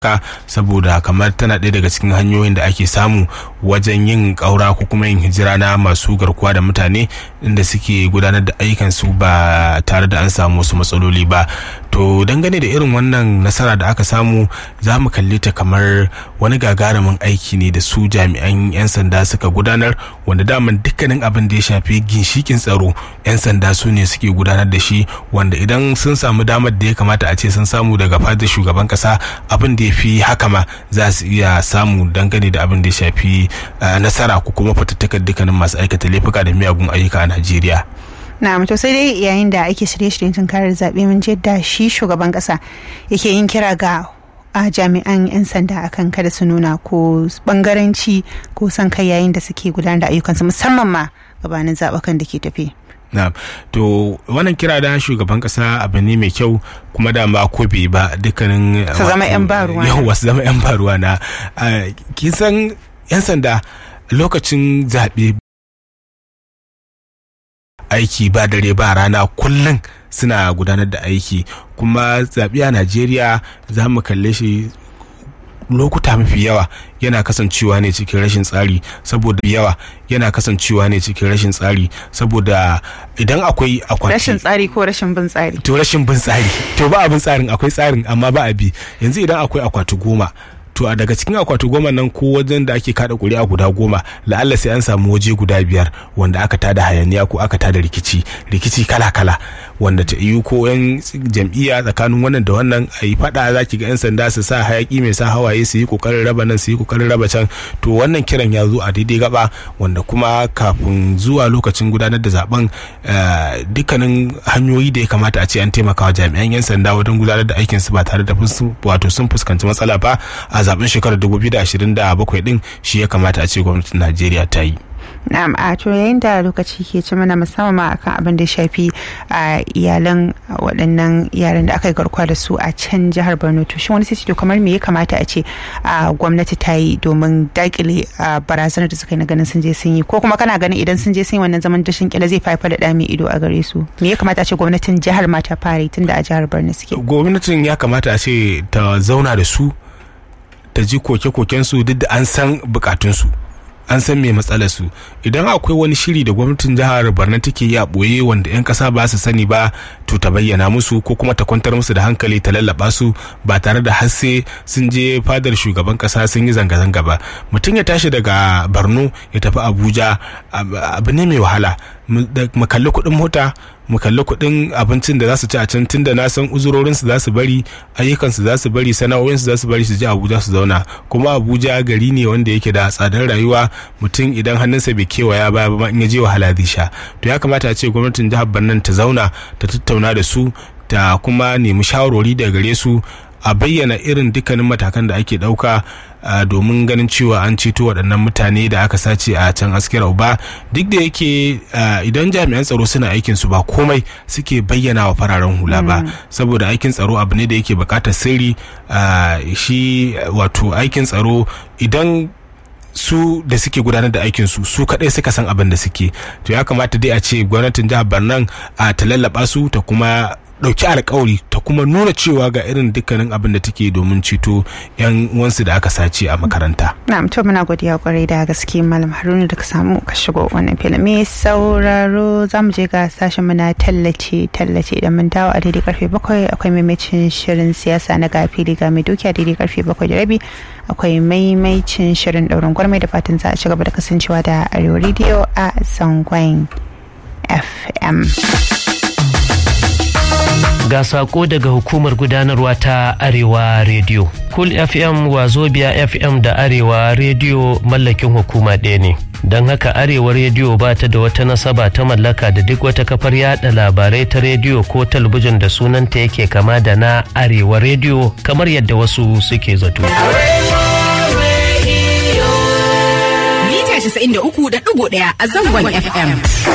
ka saboda kamar tana ɗaya daga cikin hanyoyin da ake samu wajen yin ƙaura ko kuma yin hijira na masu garkuwa da mutane inda suke gudanar da ayyukansu ba tare da an samu wasu matsaloli ba to dangane da irin wannan nasara da aka samu za mu kalli ta kamar wani gagarumin aiki ne da su jami'an 'yan sanda suka gudanar wanda daman dukkanin abin da ya shafi ginshikin tsaro 'yan sanda su ne suke gudanar da shi wanda idan sun samu damar da ya kamata a ce sun samu daga fadar shugaban kasa abin da ya fi haka ma za su iya samu dangane da abin da ya shafi nasara ko kuma fatattakar dukkanin masu aikata laifuka da miyagun ayyuka a najeriya na'am to sai dai yayin da ake shirye-shiryen tunkarar zaɓe mun je da shi shugaban ƙasa yake yin kira ga a jami'an 'yan sanda akan kada su nuna ko bangaranci ko son kai yayin da suke gudanar da ayyukansu musamman ma gabanin zaɓukan da ke tafi. na to wannan kira da shugaban kasa abu ne mai kyau kuma da ma ko bai ba dukkanin su zama yan baruwa yawa su zama yan baruwa na kin san yan sanda lokacin zaɓe aiki ba dare ba rana kullum suna gudanar da aiki kuma zaɓe a najeriya za mu kalle shi lokuta mafi yawa yana kasancewa ne cikin rashin tsari saboda yawa yana kasancewa ne cikin rashin tsari saboda idan akwai akwati rashin tsari ko rashin bin tsari to rashin bin tsari to ba abin tsarin akwai tsarin amma ba a bi yanzu idan akwai akwati goma to a daga cikin akwati goma nan ko wajen da ake kada kuri'a guda goma la'alla sai an samu waje guda biyar wanda aka tada hayaniya ko aka tada rikici rikici kala kala wanda ta iyo ko yan jam'iyya tsakanin wannan da wannan a yi fada za ki ga yan sanda su sa hayaki mai sa hawaye su yi kokarin raba nan su yi kokarin raba can to wannan kiran ya zo a daidai gaba wanda kuma kafin zuwa lokacin gudanar da zaben dukkanin hanyoyi da ya kamata a ce an taimaka wa jami'an yan sanda wajen gudanar da aikinsu ba tare da wato sun fuskanci matsala ba a zaben shekarar 2027 din shi ya kamata a ce gwamnatin Najeriya ta yi. Na'am a to yayin da lokaci ke ci mana musamman akan abin da shafi a iyalan waɗannan yaran da aka yi garkuwa da su a can jihar Borno to shin wani sai to kamar me ya kamata a ce a gwamnati ta yi domin dakile barazanar da suka yi na ganin sun je sun yi ko kuma kana ganin idan sun je sun yi wannan zaman dashin kila zai faifar da ɗami ido a gare su me ya kamata a ce gwamnatin jihar ma ta fara tunda a jihar Borno suke. Gwamnatin ya kamata a ce ta zauna da su ta ji koke-kokensu duk da an san bukatunsu an san me matsalarsu idan akwai wani shiri da gwamnatin jihar barna take yi a ɓoye wanda 'yan ƙasa ba su sani ba to ta bayyana musu ko kuma ta kwantar musu da hankali ta lallaba su ba tare da hasse sun je fadar shugaban ƙasa sun yi zanga-zanga ba mutum ya tashi daga borno ya tafi abuja abu ne mai wahala mu kalli kuɗin mota mu kalli kuɗin abincin da za su ci a can tunda na san uzurorinsu za su bari ayyukansu za su bari sana'o'insu za su bari su je abuja su zauna kuma abuja gari ne wanda yake da tsadar rayuwa mutum idan hannunsa bai kewaya ba ba in ya je wahala zai sha to ya kamata a ce gwamnatin jihar Barnan ta zauna ta tattauna da su ta kuma nemi shawarwari daga gare su a bayyana irin dukkanin matakan da ake ɗauka domin ganin cewa an ceto waɗannan mutane da aka sace a can askira uba duk da yake idan jami'an tsaro suna aikin su ba komai suke bayyana wa fararen hula ba saboda aikin tsaro abu ne da yake buƙatar sirri shi wato aikin tsaro idan su da suke gudanar da aikin su su kadai suka san abin da suke to ya kamata dai a ce gwamnatin jihar Barnan a ta lallaba su ta kuma dauki alkawari ta kuma nuna cewa ga irin dukkanin abin da take domin ceto yan wansu da aka sace a makaranta. Na'am to muna godiya kwarai da gaske malam Haruna da ka samu ka shigo wannan filin. Me sauraro za mu je ga sashen muna tallace tallace idan mun dawo a daidai karfe bakwai akwai maimacin shirin siyasa na gafili ga mai dukiya daidai karfe bakwai da rabi akwai maimacin shirin daurin gwarmai da fatan za a ci gaba da kasancewa da arewa rediyo a zangon FM. ga sako daga hukumar gudanarwa ta arewa radio cool fm wazobia fm da arewa radio mallakin hukuma ɗaya ne don haka arewa rediyo ba ta da wata nasaba ta mallaka da duk wata kafar yada labarai ta rediyo ko talabijin da sunanta yake kama da na arewa rediyo kamar yadda wasu suke zato. Mita 93.1 a zangon FM.